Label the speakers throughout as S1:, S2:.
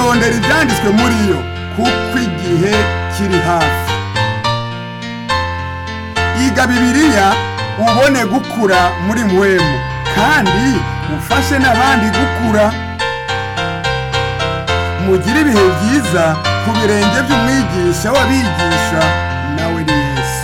S1: rondera ibyanditswe muri yo kuko igihe kiri hafi iga bibiliya ubone gukura muri mwemu kandi ufashe n'abandi gukura mugire ibihe byiza ku birenge by'umwigisha w'abigisha nawe ni yesu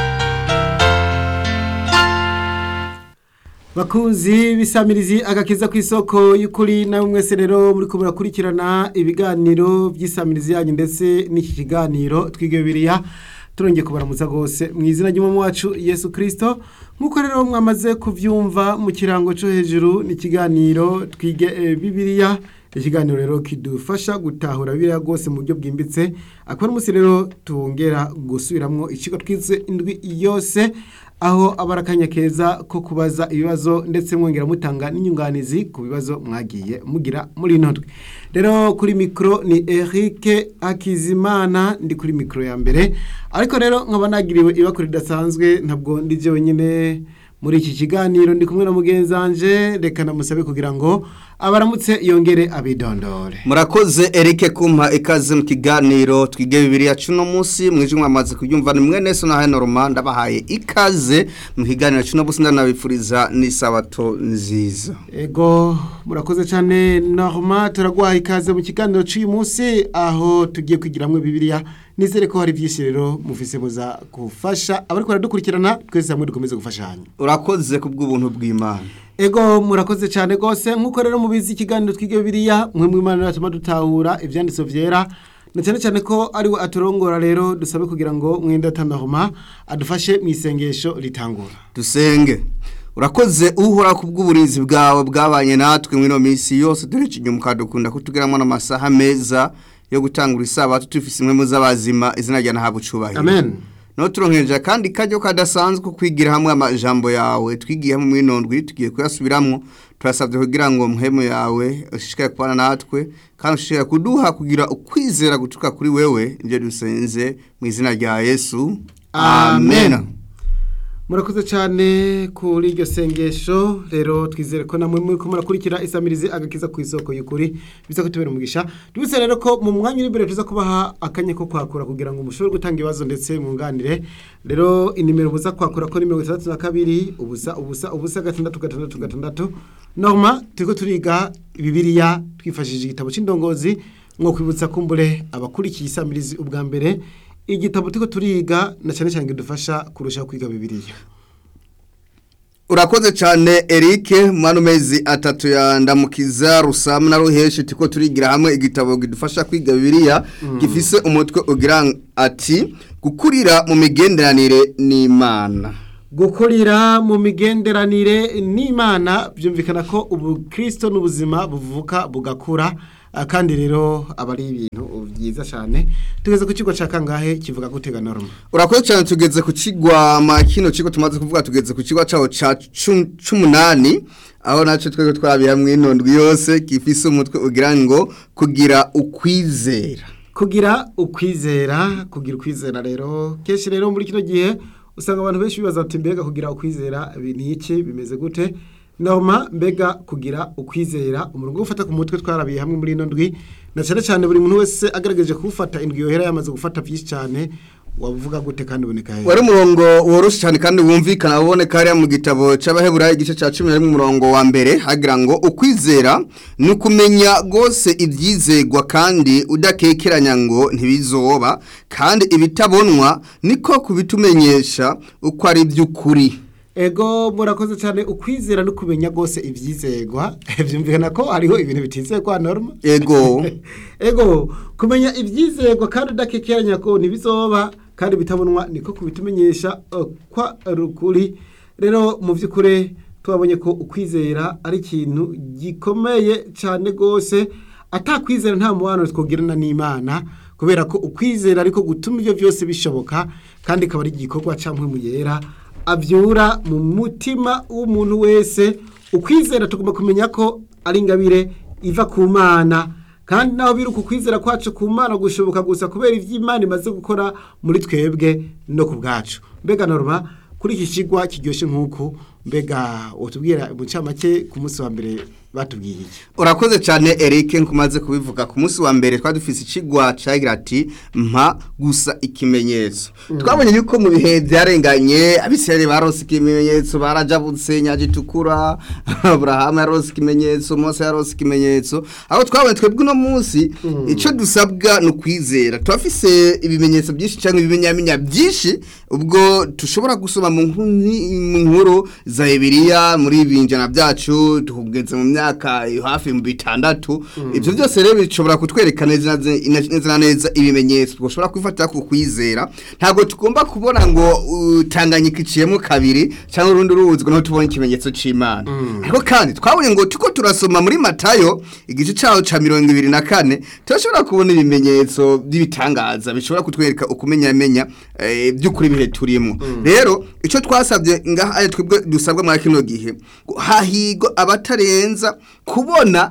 S2: bakunzi bisamirizi agakiza ku isoko y'ukuri nawe mwese rero muri ko murakurikirana ibiganiro by'isamirizi yanyu ndetse n'iki kiganiro twiga bibiliya turongeye kubaramutsa rwose mu izina ry'umwami wacu yesu kirisito nk'uko rero mwamaze kubyumva mu kirango cyo hejuru ni ikiganiro twige eh, bibiliya ikiganiro rero kidufasha gutahura bibiliya rwose mu buryo bwimbitse akaba umunsi rero tongera gusubiramwo ikigo twize indwi yose aho aba ari akanya keza ko kubaza ibibazo ndetse mwongera mutanga n'inyunganizi ku bibazo mwagiye mugira muri ino ndwi rero kuri mikoro ni Eric Hakizimana ndi kuri mikoro ya mbere ariko rero nkaba nagiriwe ibakuru ridasanzwe ntabwo ndi wenyine muri iki kiganiro ndi kumwe na mugenzi wanje reka namusabe kugira ngo abaramutse yongere abidondore
S3: murakoze Eric kumpa ikaze mu kiganiro twige bibiliya cuno munsi mwijwe mwamaze kubyumva ni mwene so na hano Roma ndabahaye ikaze mu kiganiro cuno munsi ndanabifuriza n'isabato nziza
S2: ego murakoze cyane norma turaguhaye ikaze mu kiganiro cy'uyu munsi aho tugiye kwigiramwo bibiliya nizere ko hari byinshi rero mufise muza gufasha abari baradukurikirana twese hamwe dukomeze gufashanya
S3: urakoze kubw'ubuntu bw'Imana
S2: ego murakoze cyane rwose nk'uko rero mubizi ikiganiro twige bibiliya mwe mu imana yatuma dutahura ibyanditso byera na cyane cyane ko ari we aturongora rero dusabe kugira ngo mwenda tanahoma adufashe mu isengesho ritangura
S3: dusenge urakoze uhora ku bw'uburinzi bwawe bwabanye natwe muri ino minsi yose dore inyuma ukadukunda kutugeramo n'amasaha meza yo gutangura isabato tufise imwe mu z'abazima izina rya nahabwa icubahiro
S2: amen
S3: no turonkeje kandi kajyo kadasanzwe kwigira hamwe amajambo yawe twigiye hamwe muri nondwi tugiye kuyasubiramwo turasabye kugira ngo muhemu yawe ushishikare kubana natwe kandi ushishikare kuduha kugira ukwizera gutuka kuri wewe nibyo dusenze mu izina rya yesu amen
S2: murakoze cyane kuri iryo sengesho rero twizere ko namwe muri murakurikira isamirizi agakiza ku isoko y'ukuri biza kutubera umugisha tubise rero ko mu mwanya uri imbere tuza kubaha akanya ko kwakura kugira ngo mushobore gutanga ibibazo ndetse mwunganire rero inimero buza kwakura ko ni mirongo itandatu na kabiri ubusa ubusa ubusa gatandatu gatandatu gatandatu norma turiko turiga bibiliya twifashishije igitabo cy'indongozi nko kwibutsa kumbure abakurikiye isamirizi ubwa mbere igitabo turiko turiga na cyane cyane kidufasha kurushaho kwiga bibiliya
S3: urakoze cyane Eric mwana mezi atatu ya ndamukiza rusamu na ruheshi tiko turigira hamwe igitabo kidufasha kwiga bibiliya gifise umutwe ugira ati gukurira mu migenderanire n'imana
S2: gukurira mu migenderanire n'imana byumvikana ko ubukristo n'ubuzima buvuka bugakura ah, kandi rero aba ari ibintu byiza cyane tugeze ku kigo cya kangahe kivuga gutega norma
S3: urakoze cyane tugeze ku kigwa ma kino kigo tumaze kuvuga tugeze ku kigo cyaho ca cu- c'umunani aho nacyo twebwe twabiye hamwe inondwi yose gifise umutwe ugira ngo kugira ukwizera
S2: kugira ukwizera kugira ukwizera rero kenshi rero muri kino gihe usanga abantu benshi bibaza ati mbega kugira ukwizera ibi ni iki bimeze gute norma mbega kugira ukwizera umurongo wo gufata ku mutwe twarabiye hamwe muri ino ndwi na cyane cyane buri muntu wese agerageje kuwufata indwi yohera yamaze gufata byinshi cyane wavuga gute kandi uboneka heza
S3: wari umurongo woroshye cyane kandi wumvikana uboneka hariya mu gitabo cy'abaheburayo igice cya cumi na rimwe umurongo wa mbere hagira ngo ukwizera ni ukumenya rwose ibyizegwa kandi udakekeranya ngo ntibizoba kandi ibitabonwa niko kubitumenyesha uko ari iby'ukuri
S2: ego murakoze cyane ukwizera no kumenya rwose ibyizegwa byumvikana ko hariho ibintu bitizegwa norma
S3: ego
S2: ego kumenya ibyizegwa kandi udakekeranya ko ntibizoba kandi bitabonwa niko kubitumenyesha eh, kwa rukuri rero mu by'ukuri twabonye ko ukwizera ari ikintu gikomeye cyane rwose atakwizera nta mubano twogirana n'imana kubera ko ukwizera ariko gutuma ibyo byose bishoboka kandi ikaba ari igikorwa cyangwa mu yera abyura mu mutima w'umuntu wese ukwizera tugomba kumenya ko ari ingabire iva ku mana kandi naho biri ukwizera kwacu ku mana gushoboka gusa kubera ibyo imana imaze gukora muri twebwe no ku bwacu mbega norma kuri iki kigwa kiryoshye nk'uku mbega utubwira mu ncamake ku munsi wa mbere batubwiye iki
S3: urakoze cyane Eric nkumaze kubivuga ku munsi wa mbere twari dufise ikigwa cagira ati mpa gusa ikimenyetso twabonye yuko mu bihe byarenganye abisirayeli barose ikimenyetso barajabutse nyaje itukura Abrahamu yarose ikimenyetso Mose yarose ikimenyetso aho twabonye twebwe uno munsi ico dusabwa ni ukwizera turafise ibimenyetso byinshi cyangwa ibimenyamenya byinshi ubwo tushobora gusoma mu nkuni- mu nkuru za Bibiliya muri ibinjana byacu tugeze mu myaka hafi mu bitandatu ibyo byose rero bishobora kutwereka neza neza neza na neza ibimenyetso twashobora kwifatira ku kwizera ntabwo tugomba kubona ngo uh, Tanganyika iciyemo kabiri cyangwa urundi ruzi ngo tubone ikimenyetso c'Imana ariko kandi twabonye ngo tuko turasoma muri Matayo igice cyaho ca mirongo ibiri na kane turashobora kubona ibimenyetso by'ibitangaza bishobora kutwereka ukumenya menya eh, by'ukuri bihe turimo rero icyo twasabye ngaha ari twebwe dusabwa muri kino gihe ngo hahigwa abatarenza kubona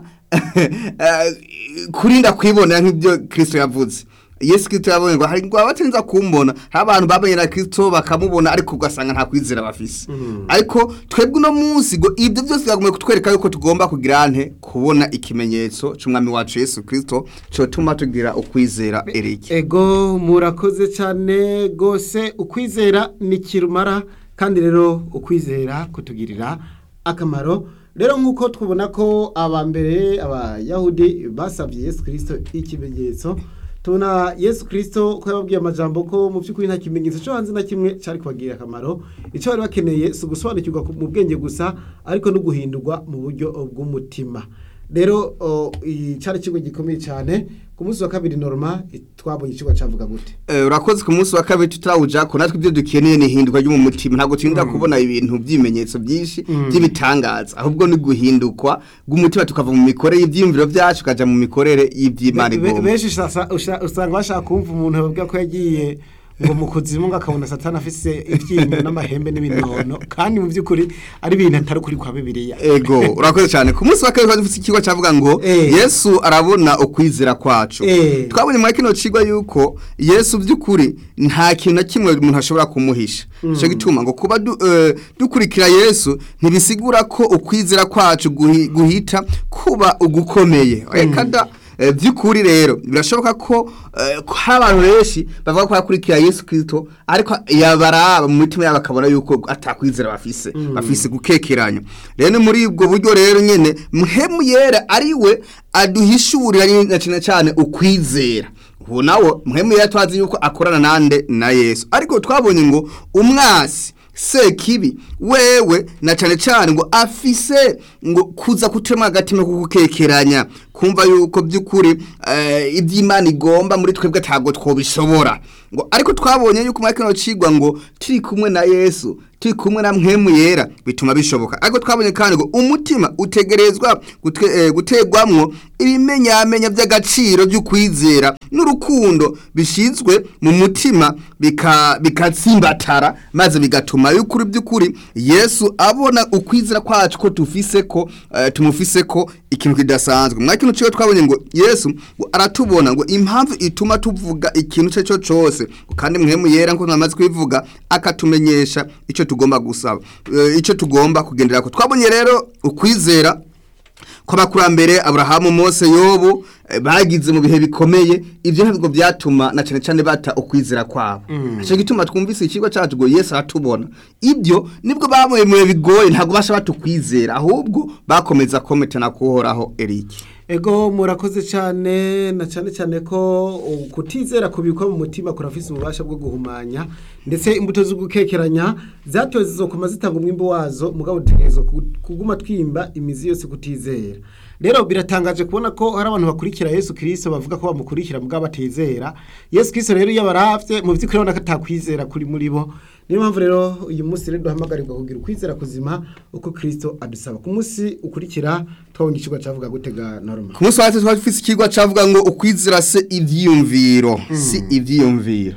S3: eh, kurinda kwibonera nk'ibyo Kristo yavuze Yesu Kristo yabonye ngo hari ngo abatenza kumbona hari abantu babanye na Kristo bakamubona ariko ugasanga nta kwizera bafise ariko twebwe uno munsi ngo ibyo byose byagomba kutwereka yuko tugomba kugira nte kubona ikimenyetso c'umwami wacu Yesu Kristo cyo tuma tugira ukwizera Eric
S2: ego murakoze cyane rwose ukwizera ni kirumara kandi rero ukwizera kutugirira akamaro rero nk'uko tubona ko abambere abayahudi basabye yesu kirisito ikimenyetso tubona yesu kirisito ko yababwiye amajambo ko mu by'ukuri nta kimenyetso cyo hanze na kimwe cyari kubagirira akamaro icyo bari bakeneye si ugusobanukirwa ku- mu bwenge gusa ariko no guhindurwa mu buryo bw'umutima rero o, i- cyari ikigo gikomeye cyane ku munsi wa kabiri norma i- twabonye ikigo cyavuga gute
S3: Eh, urakoze ku munsi wa kabiri tutarawuja ko natwe ibyo dukeneye ni ihindurwa ryo mu mutima ntabwo turinda kubona ibintu by'ibimenyetso byinshi by'ibitangaza ahubwo ni guhindukwa bw'umutima tukava mu mikorere y'ibyiyumviro byacu tukaja mu mikorere y'iby'imana
S2: Be- be-
S3: igomba
S2: benshi sasa- usha- usanga bashaka kumva umuntu babwira ko yagiye ngo mu kuzimu ngo akabona satani afise ibyinyo n'amahembe n'ibinono kandi mu by'ukuri ari ibintu atari ukuri kwa bibiliya
S3: ego urakoze cyane ku munsi wa kabiri twari dufite ikigo cyavuga ngo
S2: Eh.
S3: yesu arabona ukwizera kwacu
S2: Eh.
S3: twabonye muri kino kigo yuko yesu by'ukuri nta kintu na kimwe umuntu ashobora kumuhisha nicyo gituma ngo kuba du- eh, dukurikira yesu ntibisigura ko ukwizera kwacu guhi- guhita kuba ugukomeye reka da Eh, by'ukuri rero birashoboka ko eh, ko hari abantu benshi bavuga ko bakurikira yesu kirisito ariko yabaraba mu mitima yabo bakabona yuko atakwizera bafise bafise gukekeranya rero ni muri ubwo buryo rero nyene muhemu yera ari we aduhishurira ni- na cyane cyane ukwizera ubu nawo muhemu yera twazi yuko akorana nande na yesu ariko twabonye ngo umwasi sekibi wewe na cyane cyane ngo afise ngo kuza kutemwa agatima ko gukekeranya kumva yuko by'ukuri eh, iby'imana igomba muri twebwe ntabwo twobishobora ngo ariko twabonye yuko muri kino cigwa ngo turi kumwe na yesu turi kumwe na mpemu yera bituma bishoboka ariko twabonye kandi ngo umutima utegerezwa gute- eh, gutegwamwo ibimenyamenya by'agaciro by'ukwizera n'urukundo bishizwe mu mutima bika- bikatsimbatara maze bigatuma y'ukuri by'ukuri yesu abona ukwizera kwacu ko tufise ko eh, tumufise ko ikintu kidasanzwe mwa kino cyo twabonye ngo yesu ngo aratubona ngo impamvu ituma tuvuga ikintu cyo cyo cyose ngo kandi mwemu yera nko twamaze kwivuga akatumenyesha icyo tugomba gusaba eh, icyo tugomba kugendera ko twabonye rero ukwizera kw'abakurambere Abrahamu Mose Yobu eh, bagize mu bihe bikomeye ivyo ntabwo byatuma na cyane cyane bata ukwizera kwabo aco gituma twumvise ikigo cyacu ngo Yesu aratubona ibyo nibwo baboye mu bihe bigoye ntabwo basha batukwizera ahubwo bakomeza kometana kuhoraho Eric
S2: ego murakoze cyane na cyane cyane ko uh, kutizera kubikwa mu mutima kurafise ububasha bwo guhumanya ndetse imbuto zo gukekeranya zatowe zizokuma zitanga umwimbo wazo mugabo dutegerezwa ku- kuguma twimba imizi yose kutizera rero biratangaje kubona ko hari abantu bakurikira yesu kirisito bavuga ko bamukurikira mugabo batizera yesu kirisito rero iyo abaravye mu by'ukuri urabona ko atakwizera kuri muri bo niyo mpamvu rero uyu munsi rero duhamagarirwa kugira ukwizera kuzima uko kirisito adusaba ku munsi ukurikira twabonye ikigo cyavuga gutega norma
S3: ku munsi wa twari dufise ikigwa cavuga ngo ukwizera se ivyiyumviro si ivyiyumviro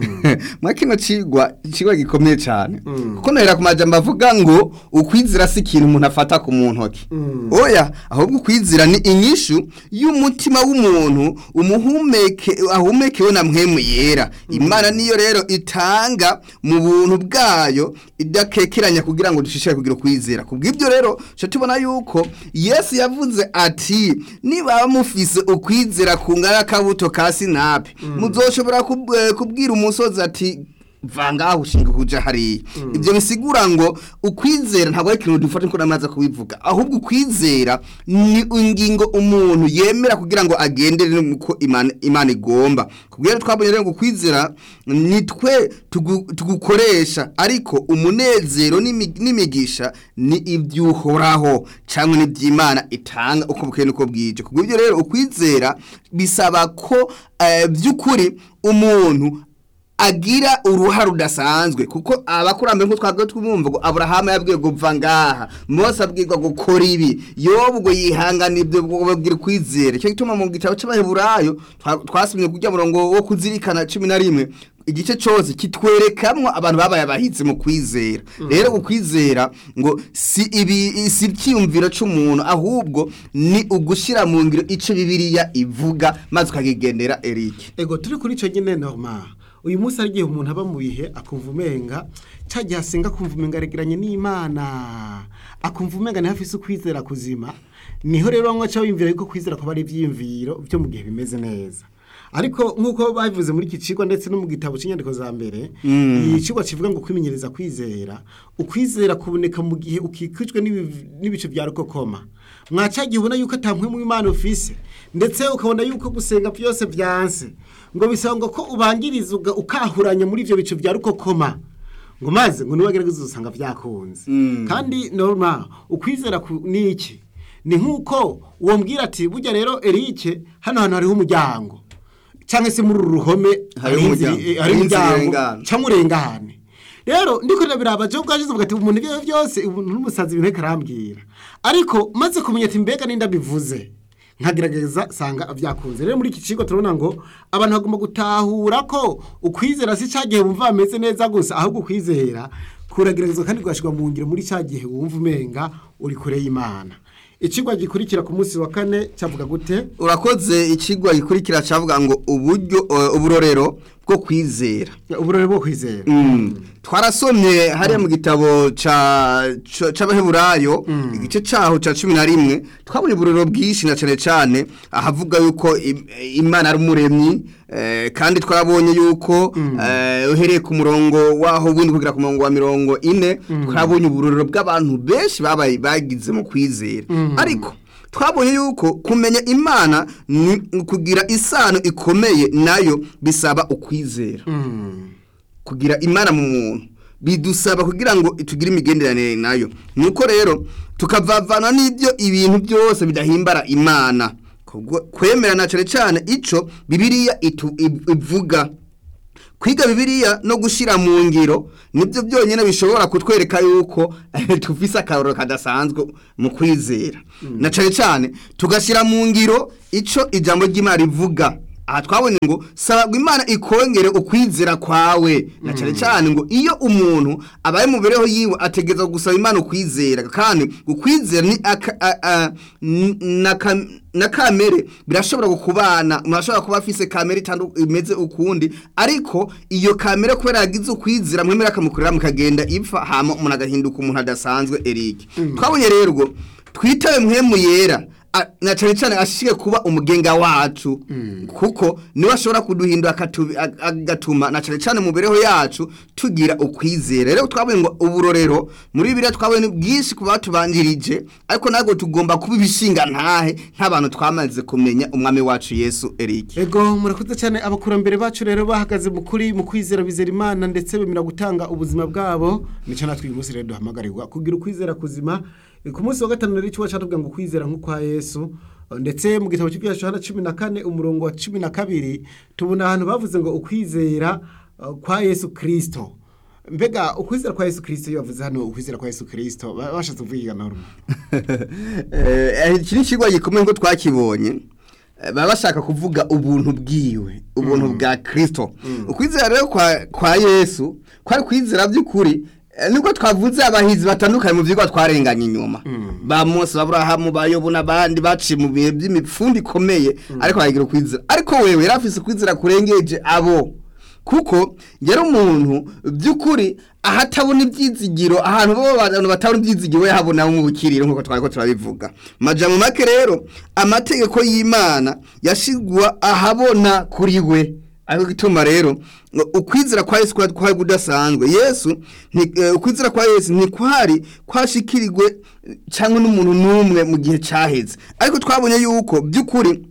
S3: mwa kino cigwa ikigwa gikomeye cyane kuko nahera ku majambo avuga ngo ukwizera si ikintu umuntu afata ku mu ntoki oya ahubwo ukwizera ni inyishu y'umutima w'umuntu umuhumeke ahumekewe na mwemu yera imana niyo rero itanga mu bu- buntu bwayo idakekeranya kugira ngo dushishikare kugira ukwizera kubw'ibyo rero cyo tubona yuko yesu yavuze ati niba mufise ukwizera kungana akabuto ka sinapi muzoshobora kub- eh, kubwira umusozi ati vanga ushinga kuja hariya ibyo bisigura ngo ukwizera ntabwo ari ikintu dufata nko namaze kubivuga ahubwo ukwizera ni ingingo umuntu yemera kugira ngo agendere nuko imana imana igomba kubwira twabonye rero ngo ukwizera nitwe tugu- tugukoresha ariko umunezero n'imi- n'imigisha ni ibyuhoraho cyangwa n'iby'imana itanga uko bukeye nuko bwije kubw'ibyo rero ukwizera bisaba ko eh, by'ukuri umuntu agira uruhare rudasanzwe kuko abakurambere nk'uko twagiye twumva ngo aburahamu yabwiye kuva ngaha mose abwirwa gukora ibi yobu ngo yihangana ibyo babwira ukwizera icyo gituma mu gitabo cy'abaheburayo twa- twasomye kujya murongo wo kuzirikana cumi na rimwe igice cyose kitwerekamwo abantu babaye abahitse mu kwizera rero ukwizera ngo si ibi si icyiyumviro cy'umuntu ahubwo ni ugushyira mu ngiro icyo bibiliya ivuga maze ukakigendera erike
S2: ego turi kuri icyo nyine normal uyu munsi hari igihe umuntu aba mu bihe akumva umenga cya gihe asenga akumva umenga aregeranye n'imana akumva umenga niho afise ukwizera kuzima niho rero bamwe baca biyumvira yuko kwizera kuba ari ibyiyumviro byo mu gihe bimeze neza ariko nk'uko babivuze muri iki kigo ndetse no mu gitabo cy'inyandiko za mbere iyi kigo kivuga ngo kwimenyereza kwizera ukwizera kuboneka mu gihe ukikijwe n'ibi- n'ibice bya rukokoma mwacagiye ubona yuko atamwe mu imana ufise ndetse ukabona yuko gusenga byose byanse ngo bisaba ngo ko ubangiriza uga- ukahuranya muri ibyo bice bya rukokoma ngo maze ngo niwagerageza usanga byakunze kandi normal ukwizera ku- ni iki ni nk'uko uwo mbwira ati burya rero erike hano hantu hariho umuryango cyangwa se muri uru ruhome
S3: Hariho
S2: hari inzira-
S3: umuryango.
S2: eh, hari
S3: Hari inzira
S2: umuryango
S3: irengana.
S2: cyangwa urengane rero ndiko ndabiraba je ubwaje uvuga ati umuntu ibyo byose umuntu n'umusazi ibintu arambwira ariko maze kumenya ati mbega ninda bivuze nkagerageza sanga byakunze rero muri iki kigo turabona ngo abantu bagomba gutahura ko ukwizera si cya gihe wumva bameze neza gusa ahubwo ukwizera kurageragezwa kandi kugashyirwa mu ngiro muri cya gihe wumva umenga uri kure y'imana ikigwa gikurikira ku munsi wa kane cyavuga gute
S3: urakoze ikigwa gikurikira cyavuga ngo uburyo eh, uburorero bwo kwizera
S2: uburore bwo kwizera
S3: twarasomye hariya mu gitabo ca- ca- c'abaheburayo igice caho ca cumi na rimwe twabonye uburorero bwinshi na cane cane ahavuga yuko im- imana ari umuremyi eh, kandi twarabonye yuko eh, uhereye ku murongo waho windi kugera ku murongo wa mirongo ine twarabonye uburorero bw'abantu benshi babaye bagize mu kwizera ariko twabonye yuko kumenya imana ni kugira isano ikomeye nayo bisaba ukwizera kugira imana mu muntu bidusaba kugira ngo tugire imigenderanire nayo nuko rero tukavavana n'ibyo ibintu byose bidahimbara imana Kubwo- kwemera na cyane cyane ico bibiliya itu- iv- ivuga kwiga bibiliya no gushyira mu ngiro nibyo byonyine bishobora kutwereka yuko tufise akaroro kadasanzwe mu kwizera na cyane cyane tugashyira mu ngiro ico ijambo ry'imana rivuga aha twabonye ngo sabagwa imana ikongere ukwizera kwawe na cyane cyane ngo iyo umuntu abaye mu mibereho yiwe ategereza gusaba imana ukwizera kandi ukwizera ni aka- a- a- n- na ka- na kamere birashobora kukubana umuntu ashobora kuba afise kamere itandu- imeze ukundi ariko iyo kamere kubera yagize ukwizera mwemera akamukorera mukagenda ipfa hama umuntu agahinduka umuntu adasanzwe Eric twabonye rero ngo twitabe mwemu yera a- na cyane cyane ashike kuba umugenga wacu kuko niwe ashobora kuduhindura akatu- ag- agatuma na cyane cyane mu mibereho yacu tugira ukwizera rero twabonye ngo uburorero muri bibiliya twabonye bwinshi ku batubanjirije ariko ntabwo tugomba kuba ibishinga ntahe nk'abantu twamaze kumenya umwami wacu yesu Eric
S2: Ego murakoze cyane abakurambere bacu rero bahagaze mu kuri mu kwizera bizera imana ndetse bemera gutanga ubuzima bwabo nicyo natwe uyu munsi rero duhamagarirwa kugira ukwizera kuzima E, ku munsi wa gatanu rero ikigo cyatubwira ngo ukwizera nk'ukwa yesu E, ndetse mu gitabo cy'ibyaha Yohana cumi na kane umurongo wa cumi na kabiri tubona ahantu bavuze ngo ukwizera e, kwa yesu kirisito mbega ukwizera kwa yesu kirisito iyo bavuze hano ukwizera kwa yesu kirisito ba- bashatse kuvuga na rumwe
S3: Eh, iki ni ikigo gikomeye ngo twakibonye Eh, baba bashaka kuvuga ubuntu bwiwe ubuntu bwa kirisito ukwizera rero kwa, kwa yesu kwari kwizera by'ukuri eh, nibwo twavuze abahizi batandukanye mu byigwa twarenganye inyuma ba mose baburahamu bayobo n'abandi baciye mu bihe by'imipfundo ikomeye ariko bagira ukwizera ariko wewe yari afise ukwizera kurengeje abo kuko yari umuntu by'ukuri ahatabona ibyizigiro ahantu bo abantu batabona ibyizigiro yahabona mu bukiriro nk'uko twari ko turabivuga majambo make rero amategeko y'imana yashigwa ahabona kuri we ariko gituma rero ngo ukwizera kwa Yesu kwari kwari kudasanzwe Yesu nti- eh, ukwizera kwa Yesu ntikwari kwashikirirwe cyangwa n'umuntu n'umwe mu gihe cyaheze ariko twabonye yuko by'ukuri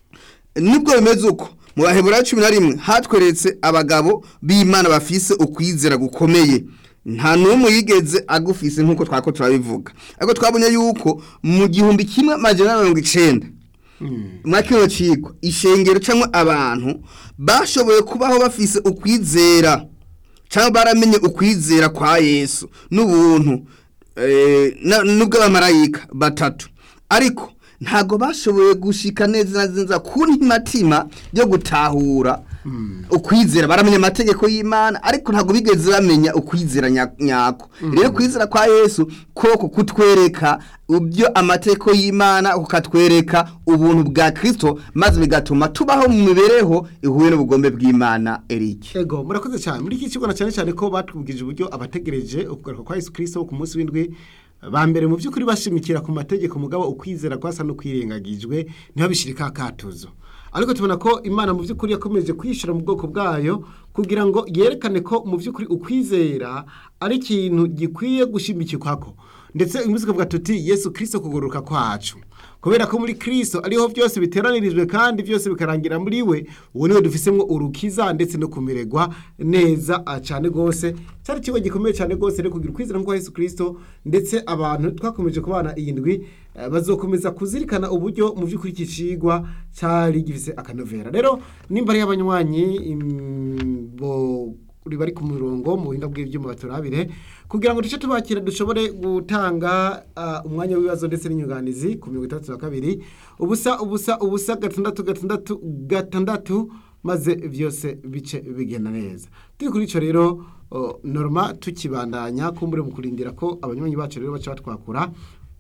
S3: nibwo bimeze uko mu baheburayo cumi na rimwe hatweretse abagabo b'imana bafise ukwizera gukomeye nta n'umwe yigeze agufise nk'uko twako turabivuga ariko twabonye yuko mu gihumbi kimwe amajana na mirongo icenda muri kino kigo ishengero cyangwa abantu bashoboye kubaho bafise ukwizera cyangwa baramenye ukwizera kwa yesu n'ubuntu eh, na- n'ubw'abamarayika batatu ariko ntabwo bashoboye gushika neza na neza ku ntimatima yo gutahura ukwizera baramenya amategeko y'imana ariko ntabwo bigeze bamenya ukwizera nya- nyako rero kwizera kwa yesu koko kutwereka ibyo amategeko y'imana kukatwereka ubuntu bwa kirisito maze bigatuma tubaho mu mibereho ihuye n'ubugombe bw'imana erike
S2: Ego murakoze cyane muri iki kigo na cyane cyane ko batwubwije uburyo abategereje ukugaruka kwa Yesu Kristo ku munsi w'indwi ba mbere mu by'ukuri bashimikira ku mategeko mugabo ukwizera kwasa no kwirengagijwe niho bishirika akatuzo ariko tubona ko imana mu by'ukuri yakomeje kwishira mu bwoko bwayo kugira ngo yerekane ko mu by'ukuri ukwizera ari ikintu gikwiye gushimikikwako ndetse uyu munsi tukavuga tuti yesu kirisito kugororoka kwacu kubera ko muri kirisito ariho byose biteranirijwe kandi byose bikarangira muri we uwo niwe dufisemo urukiza ndetse no kumererwa neza ah, cyane rwose cyari ikigo gikomeye cyane rwose rero kugira ukwizera nk'uko yesu kirisito ndetse abantu twakomeje kubana iyi ndwi eh, bazokomeza kuzirikana uburyo mu by'ukuri iki cigwa cyari gifise akanovera rero nimba ari y'abanywanyi im- bo uri bari ku murongo mu buhinga bw'ibyuma baturabire kugira ngo duce tubakira dushobore gutanga ah, umwanya w'ibibazo ndetse n'inyunganizi ku mirongo itandatu na kabiri ubusa ubusa ubusa gatandatu gatandatu gatandatu maze byose bice bigenda neza turi kuri icyo rero oh, norma tukibandanya kumbure mu kurindira ko abanywanyi bacu rero baca batwakura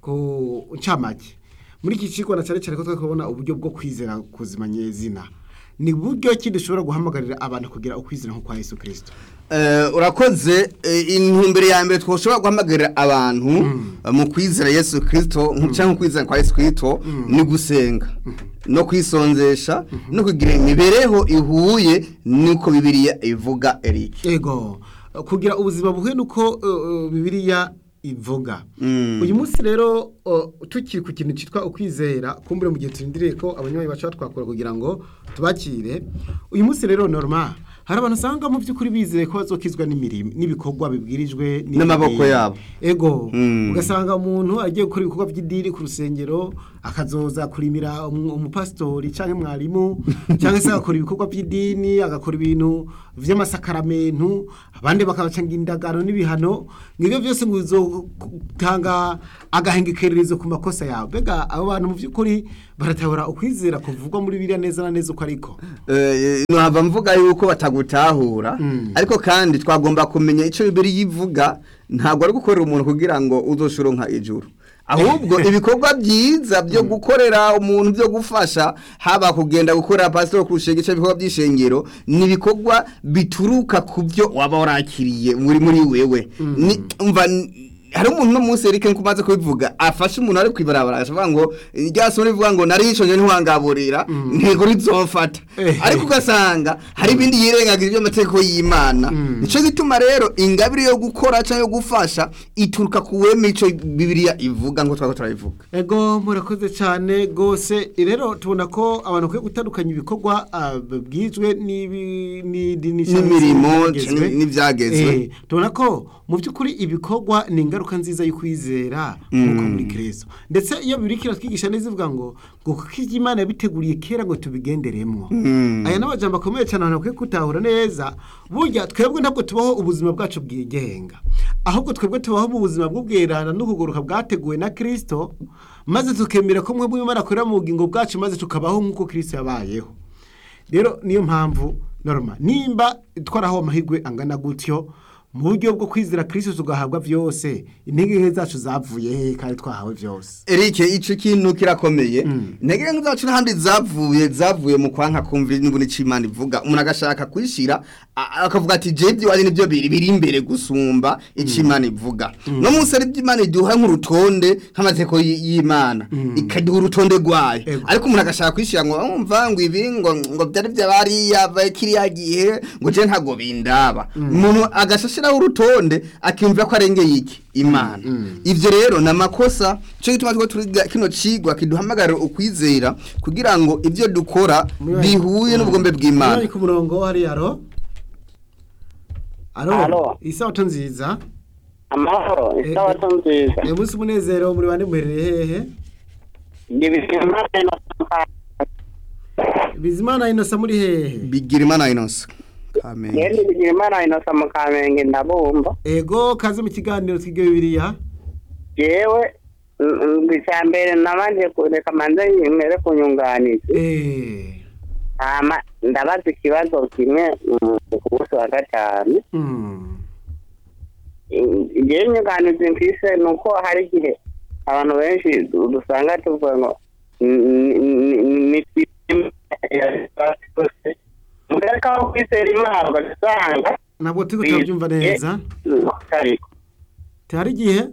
S2: ku ncamake muri iki kigo na cyane cyane ko turi kubona uburyo bwo kwizera kuzima nyezina ni buryo ki dushobora guhamagarira abantu kugira ukwizera nko kwa Yesu Kristo
S3: Eh, urakoze eh, intumbero ya mbere twoshobora guhamagarira abantu eh, mu kwizera yesu kirisito cyangwa kwizera kwa yesu kirisito ni gusenga no kwisonzesha no kugira imibereho ihuye n'uko bibiliya ivuga erike
S2: ego kugira ubuzima buhuye nuko uh, bibiliya ivuga
S3: Mm.
S2: uyu munsi rero uh, tukiri ku kintu cyitwa ukwizera kumbure mu gihe turindiriye ko abanywanyi bacu batwakura kugira ngo tubakire uyu munsi rero norma hari abantu usanga mu by'ukuri bizeye ko bazokizwa n'imirimo n'ibikorwa bibwirijwe
S3: N'amaboko
S2: n'idini.
S3: yabo.
S2: ego
S3: Mm.
S2: ugasanga umuntu agiye gukora ibikorwa by'idini ku rusengero akazoza kurimira umu- umupasitori cyangwa mwarimu cyangwa se agakora ibikorwa by'idini agakora ibintu by'amasakaramentu abandi bakabacanga indagano n'ibihano ngibyo byose ngo bizotanga agahengekererizo ku makosa yawe mbega abo bantu mu by'ukuri baratahura ukwizera kuvugwa muri biriya neza na neza uko ariko
S3: Eh, nkaba mvuga yuko batagutahura
S2: Mm.
S3: ariko kandi twagomba kumenya icyo bibiri yivuga ntabwo ari gukorera umuntu kugira ngo uzoshuronka ijuru ahubwo ibikorwa byiza byo gukorera umuntu byo gufasha haba kugenda gukorera pasitoro ku rusengero cyangwa ibikorwa by'ishengero ni ibikorwa bituruka ku byo waba warakiriye muri muri wewe Ni- umva n- hari umuntu no munsi Eric nkumaze kubivuga afashe umuntu ari kwibarabara ashavuga ngo rya somo rivuga ngo nari yishonje ntiwangaburira ntego rizofata
S2: Eh.
S3: ariko ugasanga hari ibindi yirengagije by'amategeko y'Imana nico gituma rero ingabire yo gukora cyangwa yo gufasha ituruka ku weme ico Bibiliya ivuga ngo twako turabivuga
S2: ego murakoze cyane rwose rero tubona ko abantu bakwiye gutandukanya ibikorwa ah, bwizwe n'ibi- n'idini cyangwa se
S3: N'imirimo
S2: n'ibyagezwe.
S3: canke n'ivyagezwe.
S2: Eh, tubona ko mu by'ukuri ibikorwa ni ingaruka nziza yo kwizera nk'uko muri kirezo ndetse iyo bibiri kiratwigisha neza ivuga ngo ngo kuko ibyo imana yabiteguriye kera ngo tubigenderemo aya ni amajambo akomeye cyane abantu bakwiye gutahura neza burya twebwe ntabwo tubaho ubuzima bwacu bwigenga ahubwo twebwe tubaho mu buzima bw'ubwerana n'ukuguruka bwateguwe na kirisito maze tukemera ko mwebwe imana akorera mu bugingo bwacu maze tukabaho nk'uko kirisito yabayeho rero niyo mpamvu norma nimba twaraho amahirwe angana gutyo mu buryo bwo kwizera kirisito tugahabwa byose intege nke zacu zavuye he kandi twahawe byose
S3: Eric ico kintu kirakomeye intege nke zacu n'ahandi zavuye zavuye mu kwanka kumva n'ibuni c'Imana ivuga umuntu agashaka kwishira a- akavuga ati je byo nibyo biri biri imbere gusumba ic'Imana ivuga no munsi ari by'Imana iduha nk'urutonde nk'amateko y- y'Imana ikaduha urutonde rwayo
S2: Ego.
S3: ariko umuntu agashaka kwishira ngo umva ngo ibi ngo ngo byari byabariya kiriya gihe ngo je ntago bindaba umuntu agashashiraho urutonde akimva ko arengeye iki Imana ivyo rero na makosa cyo gituma two turiga kino cigwa kiduhamagarira ukwizera kugira ngo ivyo dukora bihuye n'ubugombe bw'Imana
S2: Mwari ku murongo hari aro aro
S4: Alo.
S2: isabato nziza
S4: amahoro
S2: Eh,
S4: isabato nziza
S2: uyu munsi umunezero muri bande muherereye hehe
S4: ndibizimana
S2: bizimana inosa muri hehe
S3: bigira Imana inose amen
S4: yendi bigira imana inosa mu kamenge ndabumva
S2: ego kaze mu kiganiro twige bibiliya
S4: jewe icya mbere nabanje kureka manze mere kunyunganiza
S2: eh
S4: hama ndabaza ikibazo kimwe mm, ku munsi wa gatanu
S2: mm.
S4: ngewe inyunganizi mfise ni uko hari igihe abantu benshi du- dusanga tuvuga ngo ni mugareka wo kwizera imana ugasanga
S2: ntabwo turi kutabyumva neza
S4: ariko
S2: hari igihe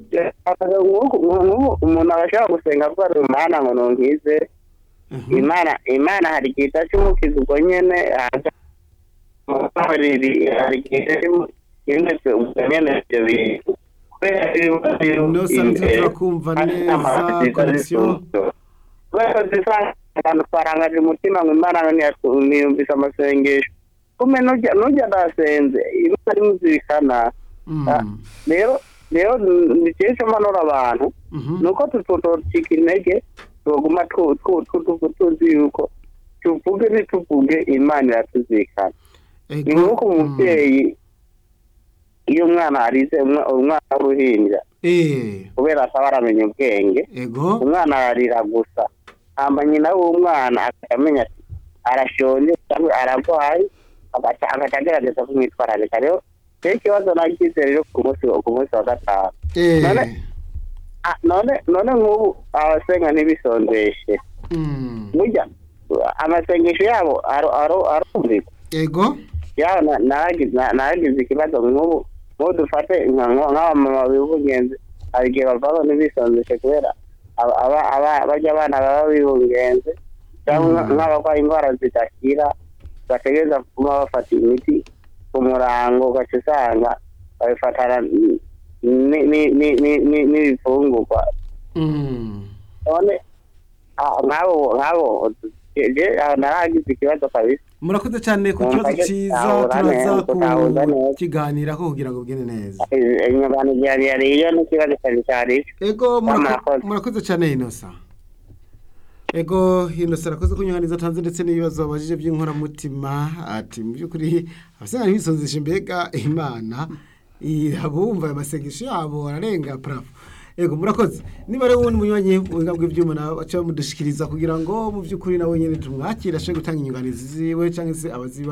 S4: nk'ubu umuntu agashobora gusenga avuga ati imana ngo ntunkize
S2: Mhm.
S4: imana imana hari igihe idacumukiza ubwo nyene haza hari hari igihe imeze ubwo nyene ibyo bintu kubera ibibazo biri
S2: Inosa nzi
S4: imbere,
S2: turakumva
S4: hari
S2: neza,
S4: n'amahanga ziza
S2: connection.
S4: zisuzuye. kubera zisanga abantu twarangaje umutima ngo imana ntiyatu- ntiyumvise amasengesho kume nujya nujya ndasenze imana imuzirikana
S2: Mm.
S4: rero rero ni kenshi mpanura abantu
S2: Mhm.
S4: nuko tutotocika intege tuguma tu- tu- tu- tu- tuzi yuko tuvuge ntituvuge imana iratuzikana ni
S2: Ego.
S4: nk'uko umubyeyi iyo umwana arize umwa- umwana w'uruhinja
S2: Eh,
S4: kubera ataba aramenya ubwenge
S2: ego.
S4: umwana ararira gusa hamba nyina w'umwana akamenya ati arashonje cyangwa ararwaye agaca agaca agerageza kumwitwararika rero rero ikibazo nagize rero ku munsi ku munsi wa gatanu
S2: Eh.
S4: None- Ah, none none nk'ubu abasenga ntibisondeshe
S2: Mm.
S4: burya amasengesho yabo aro- aro- arumvikwa
S2: Ego.
S4: yaho na- naragize na- naragize ikibazo nk'ubu nk'ubu dufate nka- nka- nk'abamama bibungenze hari igihe bavaho ntibisondeshe kubera aba- aba- aba- barya abana baba bibungenze cyangwa
S2: Mm.
S4: nk'abarwaye indwara zidakira bategereza kuba bafata imiti ku murango ugaca usanga babifatana ni- ni- ni- ni- ni- ni- n'ibifungurwa
S2: Mm.
S4: none ah, nk'abo nk'abo je aho naragize ikibazo kabisa
S2: Murakoze cyane ku
S4: Numva
S2: kibazo
S4: ko
S2: cyiza
S4: tutahura
S2: turaza
S4: neza, tutahuza neza.
S2: kukiganiraho kugira ngo bigende neza.
S4: inyugano yari yariyo n'ikibazo cyari cyari
S2: Ego murako-
S4: Murakoze.
S2: murakoze cyane Inosa. Ego Inosa arakoze kunyuhaniza tanze ndetse n'ibibazo babajije by'inkoramutima ati mu by'ukuri abasenga ntibisonzeshe mbega Imana irabumva aya masengesho yabo ararenga bravo. Ego murakoze niba rero wundi munywanyi buhinga bw'ibyuma nawe baca bamudushikiriza kugira ngo mu by'ukuri nawe nyine tumwakire ashobore gutanga inyunganizi ziwe cyangwa se abaziba